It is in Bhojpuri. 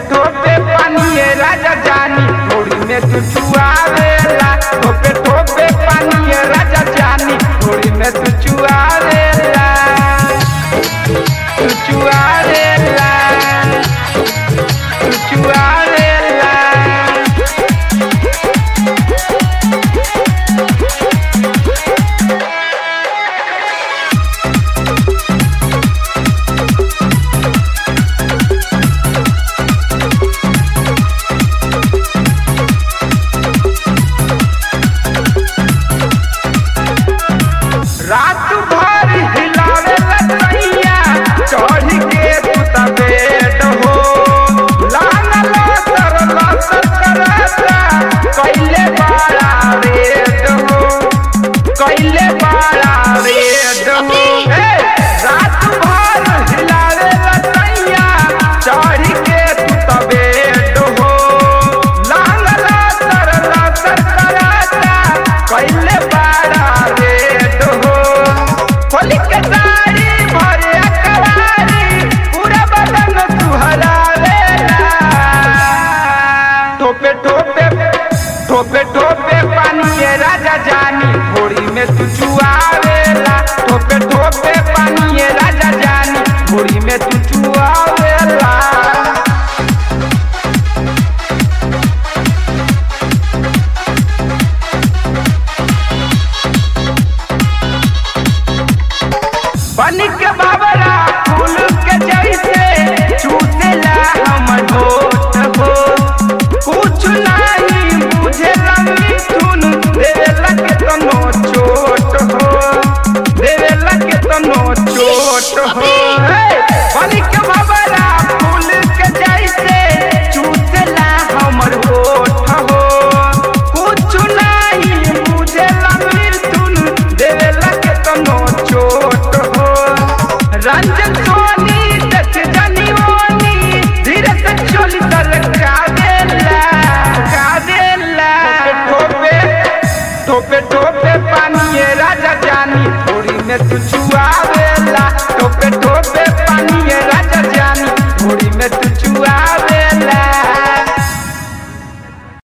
ठोपे पानी राजा जानी थोड़ी में तू चुआवेला ठोपे ठोपे पानी राजा जानी थोड़ी में तू चुआवेला तू चुआवेला तू चुआवेला रात भर हिलावे लतैया चढ़ के तू तबेट हो लाना लतर लतर करता कैले बड़ा रेट हो कैले बड़ा रेट हो हे, रात भर हिलावे लतैया चढ़ के तू तबेट हो लाना लतर लतर करता कैले बड़ा रेट हो होली के साड़ी भरे अकवारी पूरा बदन सुहरावेला ठोपे ठोपे ठोपे ठोपे पानी ये राजा जानी थोड़ी में तू चुआवेला ठोपे ठोपे पानी ये राजा जानी थोड़ी में तू चुआवेला बन के बाबरा फूल के जैसे चूसेला हमर होठ हो कुछ नहीं बुझे मिथुन देवेला के तनो चोट हो देवेला के तनो चोट हो हे, बन के बाबरा फूल के जैसे चूसेला हमर होठ हो कुछ नहीं बुझे मिथुन देवेला के तनो चोट हो रंजन सोनी दस जनी ओनी धीरे से चोली तर का देला का देला ठोपे ठोपे ठोपे पानी ये राजा जानी थोड़ी में तू चुआवे